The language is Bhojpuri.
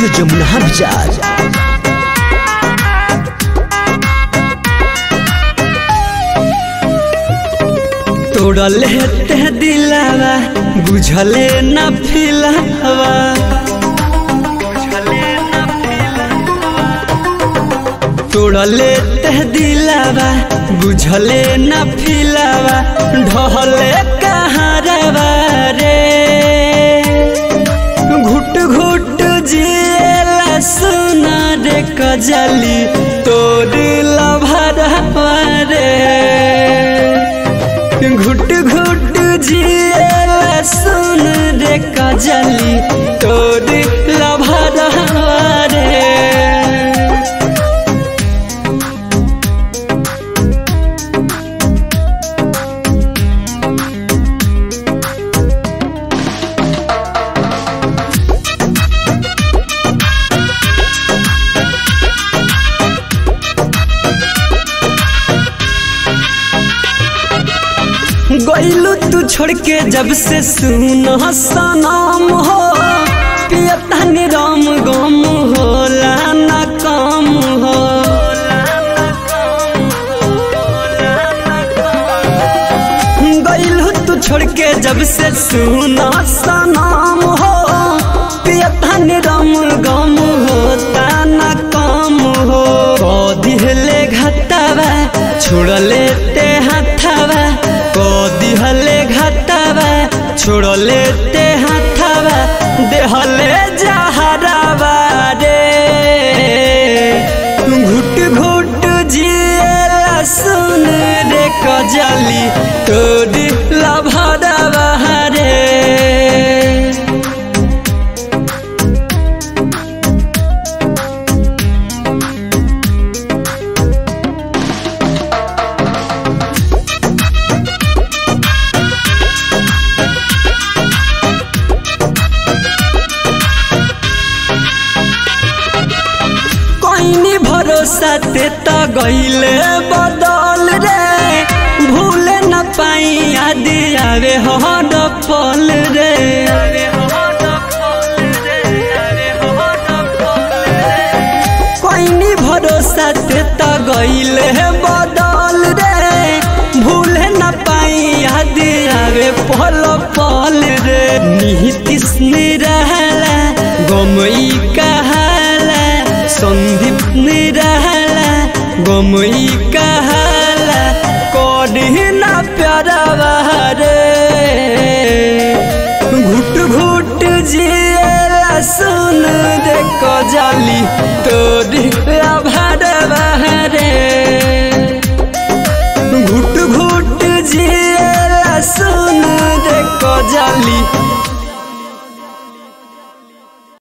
जमुना बाजार तोड़ले ते दिलावा बुझले न फिलावा तोड़ले ते दिलावा बुझले न फिलावा ढहले कहारवा रे घुट घुट जिएला सुना रे कजली तोर लभरवा रे घुट घुट जिएला सुन रे कजली तोर लभरवा रे गईलू तू छोड़ के जब से सुन सनम हो पियता निरम गम होला न कम हो गईलू तू छोड़ के जब से सुन सनम हो पियता निरम गम होता न कम हो दिहले घटावा छोड़ले ते हाथावा दिहले घटावा छोड़ले ते हाथावा देहले जहरावा रे घुट घुट जिएला सुन रे कजली तोड़ लभरावा रे कोइनी भरोसा ते त गईले बदल रे भूले न पाई याद आवे हर पल रे कोइनी भरोसा ते त गईले बदल रे भूले न पाई याद आवे पल पल रे निहितिस निरहला गमई कहाला सन्दीप निरहला गमई कहाला कढ़िना प्यारा रे घुट घुट जिएला सुन दे कजली तो